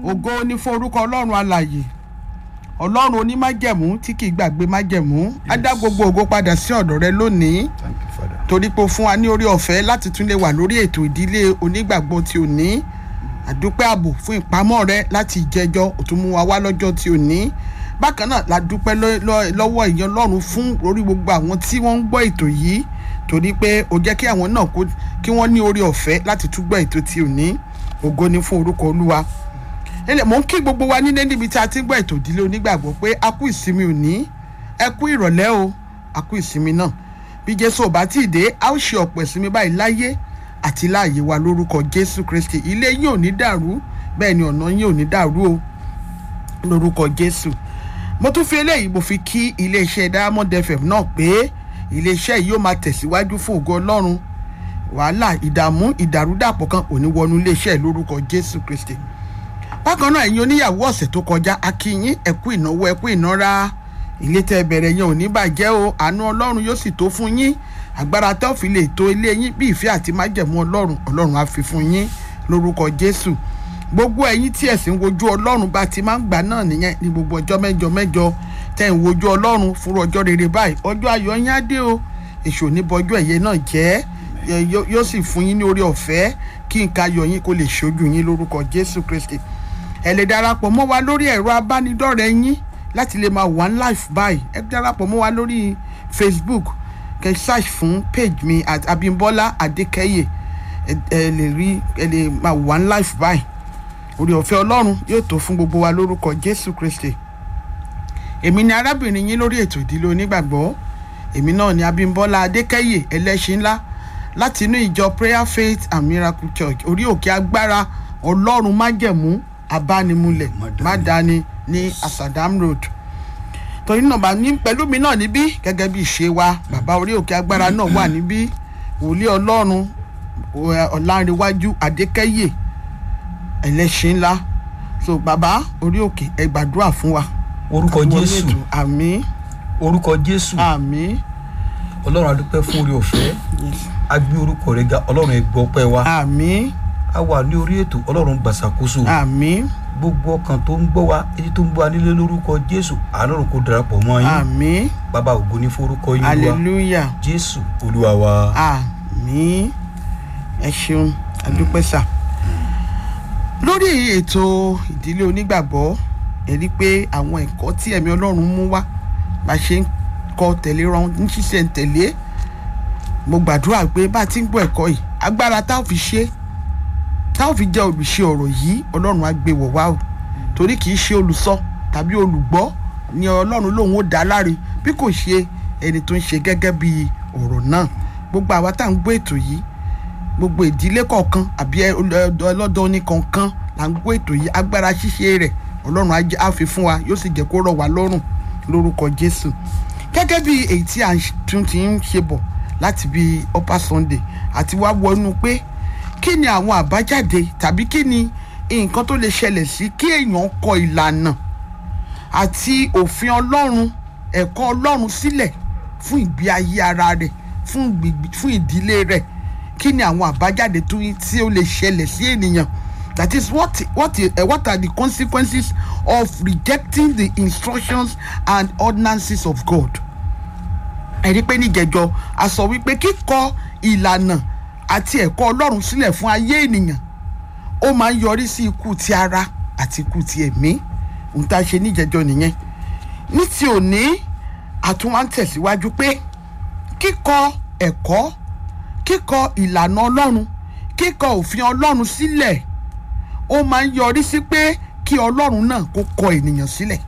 ògo ní fún orúkọ ọlọ́run alàyè ọlọ́run onímájẹ̀mú tí kì í gbàgbé májẹ̀mú á dá gbogbo ògo padà sí ọ̀dọ̀ rẹ lónìí Thank you, Father. torí pé o fún wa ní orí ọ̀fẹ́ láti tún lè wà lórí ètò ìdílé onígbàgbọ́ tí ò ní àdúpẹ́ ààbò fún ìpamọ́ rẹ láti ìjẹjọ́ ò tún mú wa wá lọ́jọ́ tí ò ní bákan náà la dúpẹ́ lọ́- lọ́- lọ́wọ́ ìyẹn ọlọ́run fún orí gbogbo àwọn tí wọ́n ń gbọ́ ètò yìí torí pé ó jẹ́ kí àwọn náà kó kí wọ́n ní orí ọ̀fẹ́ láti tún gbọ́ ètò tí ò ní ògo ni fún orúkọ olúwa ilẹ̀ mò ń kí gbogbo wa nílé níbi tí a ti ń gbọ́ ètò ìdílé onígbàgbọ́ pé a kú ìsinmi òní ẹ kú ìrọ̀lẹ́ o a kú ìsinmi náà bí jésù ò bá tí ì dé a ó ṣe ọ̀pọ̀ ìsinmi báyìí láyé àti láàyè wa lórúkọ jésù kristi ilé yín ò ní dàrú bẹ́ẹ̀ ni ọ̀nà yín ò ní dàrú o lórúkọ jésù mo tún fi eléyìí mo fi kí iléeṣẹ́ diamond fm náà pé iléeṣẹ́ yìí yóò máa tẹ̀síwájú fún ògo ọlọ́run wàhálà ìdààmú ìdàrúdàpọ̀ kan ò ní wọnú iléeṣẹ́ yìí lórúkọ jésù kristi bákan náà ẹ̀yin oníyàwó ọ̀sẹ̀ tó kọjá akínyín ẹ̀kú ìnáwó ẹ̀kú ìnára ilé tẹ́ ẹ bẹ̀rẹ̀ yẹn ò ní bàjẹ́ o àánú ọlọ́run yóò sì tó fún yín agbára tẹ́ ò fi lè tó ilé yín bí ìfẹ́ àti májẹ̀mú ọlọ́run ọlọ́run á fi fún yín lórúkọ jésù gbogbo ẹ̀yin tí ẹ̀sìn wojú ọlọ́run bá ti máa ń gbà náà nìyẹn ní gbogbo ọjọ́ mẹ́jọ mẹ́jọ tẹ́ ń wojú ọlọ́run fúnra ọjọ́ rere báyìí ọjọ́ ayọ̀ yín á dé o èṣù oníbọjọ́ ẹ̀yẹ náà jẹ́ ẹ, yó- yóò sì fún yín ní orí ọ̀fẹ́ kí nǹkan ayọ̀ yín kó lè ṣojú yín lórúkọ jésù kristi ẹ lè darapọ̀ mọ́ wa lórí ẹ̀rọ abánidọ́rẹ̀ẹ́ yín láti lè máa one life báyìí ẹ darapọ̀ mọ́ wa lórí facebook kẹ́ search fún page mi at abimbola adekeye ẹ ẹ lè rí ẹ lè máa one life báyìí orí ọ̀fẹ́ ọlọ́run yóò tó fún gbogbo wa lórúkọ jésù kristi èmi ni arábìnrin yín lórí ètò ìdílé onígbàgbọ́ èmi náà ni abimbola adekeye ẹlẹ́ṣin ńlá láti inú ìjọ prayer faith and miracle church orí òkè agbára ọlọ́run májẹ̀mú abánimúlẹ̀ mádàáni ní asadam road torí náà bá ní pẹ̀lú mi náà níbí gẹ́gẹ́ bí ìṣe wa bàbá orí òkè agbára náà wà níbí wòlíì ọlọ́run ọ̀- ọ̀làǹrẹ̀wájú adékẹ́yè ẹlẹ́ṣin ńlá so bàbá orí òkè ẹ gbàdúrà fún wa. orúkọ Wọlé jésù ètò. àmín orúkọ jésù àmín ọlọ́run adúpẹ́ fún orí ọ̀fẹ́ a gbé orúkọ rẹ ga ọlọ́run ẹ gbọ́ pẹ́ wa àmín a wà ní orí ètò ọlọ́run gbàsàkóso àmín gbogbo ọkàn tó ń gbọ́ wa etí tó ń gbọ́ wa nílé lórúkọ jésù àlọ́run kò darapọ̀ mọ́ yín àmín bàbá ògo ní forúkọ yín wá hallelujah jésù olúwa wa àmín ẹ ṣeun àdúpẹ́ sà lórí ètò ìdílé onígbàgbọ́ ẹ rí i pé àwọn ẹ̀kọ́ tí ẹ̀mí ọlọ́run mú wá bá ṣe ń kọ́ tẹ̀lé ran ní ṣíṣe ń tẹ̀lé mo gbàdúrà pé bá a ti ń gbọ́ ẹ̀kọ́ yìí agbára tá ò fi ṣe tá ò fi jẹ́ olùṣe ọ̀rọ̀ yìí ọlọ́run á gbé wọ̀ wá o torí kì í ṣe olùsọ tàbí olùgbọ́ ni ọlọ́run lòun ó dá láre bí kò ṣe ẹni tó ń ṣe gẹ́gẹ́ bí ọ̀rọ̀ náà gbogbo àwa tá à ń gbọ́ ètò yìí gbogbo ìdílé kọ̀ọ̀kan àbí ẹ- ọlọ- ọlọ́dọ̀ ní kọ̀ọ̀kan là ń gbọ́ ètò yìí agbára ṣíṣe rẹ̀ ọlọ́run á jẹ́- á fi fún wa yóò sì jẹ́ kó rọ̀ wá lọ́rùn lórúkọ jésù gẹ́gẹ́ bí èyí tí a ń ṣe- tún ti ń ṣe bọ̀ láti bí upper sunday àti wá wọnú pé kí ni àwọn àbájáde tàbí kí ni nǹkan tó lè ṣẹlẹ̀ sí kí èèyàn kọ ìlànà àti òfin ọlọ́run ẹ̀kọ́ ọlọ́run sílẹ̀ fún ìgbé ayé ara rẹ̀ fún gbìgbì- fún ìdílé rẹ̀ kí ni àwọn àbájáde tó yí- tí ó lè ṣẹlẹ̀ sí ènìyàn that is what what uh, what are the consequences of rejecting the instructions and ordinances of God ẹ̀rí pé níjẹ̀jọ́ a sọ wípé kíkọ ìlànà àti ẹ̀kọ́ ọlọ́run sílẹ̀ fún ayé ènìyàn ó máa ń yọrí sí ikú ti ara àti ikú ti ẹ̀mí ohun tá a ṣe níjẹ̀jọ́ nìyẹn ní ti òní àtúnwá ń tẹ̀síwájú pé kíkọ ẹ̀kọ́ kíkọ ìlànà ọlọ́run kíkọ òfin ọlọ́run sílẹ̀ ó máa ń yọrí sí pé kí ọlọ́run náà kó kọ ènìyàn sílẹ̀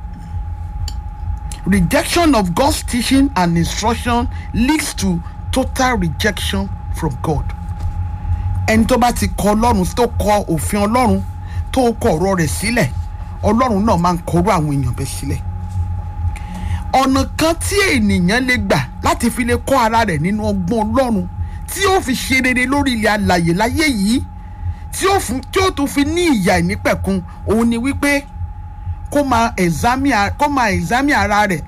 rejection of God's teaching and instruction leads to total rejection from God. ẹni tó bá ti kọ ọlọ́run tó kọ òfin ọlọ́run tó kọ ọ̀rọ̀ rẹ̀ sílẹ̀ ọlọ́run náà máa ń kọrú àwọn èèyàn bẹ́ẹ̀ sílẹ̀. ọ̀nà kan tí ènìyàn lè gbà láti fi lè kọ́ ara rẹ̀ nínú ọgbọ́n ọlọ́run tí ó fi ṣe rere lórí ilẹ̀ alàyè láyé yìí tí ó fún- tí ó tún fi ní ìyà ìnípẹ̀kun òun ni wípé kó máa examine kó máa examine ara rẹ̀